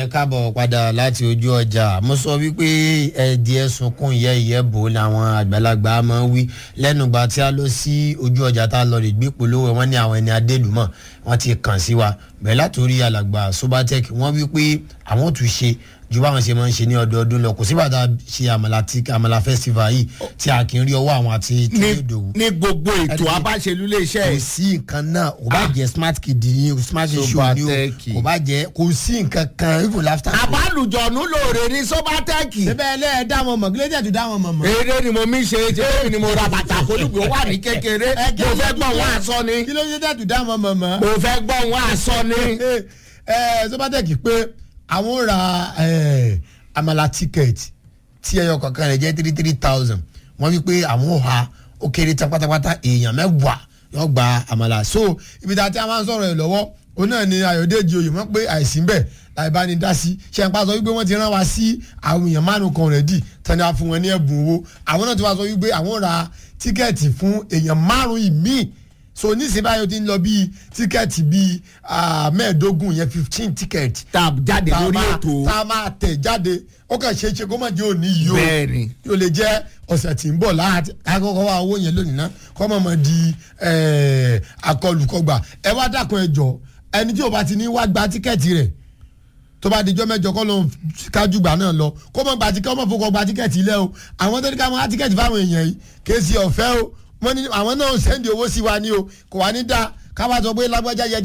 ẹ káàbọ̀ padà láti ojú ọjà mo sọ wípé ẹ̀ẹ́dì ẹ̀sùnkún ìyẹ́ ìyẹ́bò làwọn àgbàlagbà máa ń wí lẹ́nugba tí a lọ sí ojú ọjà tá a lọ rè gbé polówó wọn ní àwọn ẹni adélùmọ̀ wọ́n ti kàn sí wa bẹ́ẹ̀ látòrí alàgbà sobatec wọ́n wí pé àwọn ò tún ṣe ju báwọn ṣe máa ń ṣe ní ọdọọdún lọ kò sí bàtà ṣe àmàlà tí àmàlà festival yìí tí a kì í rí ọwọ́ àwọn àti tí ní yóò dòwú ní gbogbo ètò Ẹni- abáṣelú lè ṣe kò sí nǹkan náà kò bá jẹ smart kid ni o smart shoe ni o Sobatech. kò bá jẹ kò sí nǹkan kan even laughter. àbálùjọ̀nù lóore ní sọ́bátẹ́ẹ̀kì síbẹ̀ ẹ lẹ́ẹ̀ dá wọn mọ̀ kílódé tẹ̀ tún dá wọn mọ̀ mọ̀. eré ni mo mi ṣe ṣe èmi ni mo ra bàtà kólùgbò wà ní kékeré mo fẹ́ gbọ́ wọn aṣọ ni kílódé tẹ̀ tún dá wọn mọ̀ mọ̀. mo fẹ́ gbọ́ wọn aṣọ ni. ẹ Sobatech pé àwọn ò ra ẹ, àmàlà ticket tí ẹyọ kankan rẹ̀ jẹ́ three three thousand wọ́n wí pé àwọn ò ha ó kéré tán pátápátá èèyàn mẹ́wàá yóò gba àmàlà so ibi tá a ti máa ń sọ̀rọ̀ ẹ̀ lọ́wọ́ òun náà ni Ayọ̀dèjì oyè mọ̀ pé àìsí bẹ́ẹ̀ láì bá ní dá sí ṣe ń pa sọ wípé wọ́n ti rán wa sí àwọn èèyàn márùn kan rẹ̀ dì tani a fún wọn ní ẹ̀bùn owó àwọn náà ti wá sọ wípé àwọn ra tíkẹ́ẹ̀tì fún èèyàn márùn ìmíì so nísìnyí báyìí o ti ń lọ bíi tíkẹ́ẹ̀tì bíi ah, mẹ́ẹ̀ẹ́dógún yẹn fifteen tíkẹ́ẹ̀tì tá a jáde tá a lórí máa- ètò tá a máa tẹ̀ jáde ó kàn ṣeé ṣe kó má jẹ́ òní yìí o Bẹ́ẹ̀ni. yóò lè jẹ́ ọ̀sẹ̀ tí ń bọ̀ láti akọ́kọ́ wa owó yẹn lónìí náà kọ́ mọ̀ mọ̀ di eh, akọlùkọgbà ẹ wá dákun ẹ jọ ẹni tí o bá ti ní wá gba tíkẹ́ẹ̀tì rẹ̀ tó bá dijọ́ mẹ́jọ kọ́ ló ń kájú gbà náà lọ kó mọ̀ gba tíkẹ́ẹ̀tì kó mọ̀ fọkọ̀ gba tíkẹ́ẹ̀tì ilẹ̀ o àwọn tó ní ká mọ̀ á tíkẹ́ẹ̀tì fáwọn èèyàn yìí kèsì ọ̀fẹ́ o wọ́n ní àwọn náà ń sẹ́ndì owó sí wa ní o kò wá ní dá káwá sọ pé lágbájá yẹ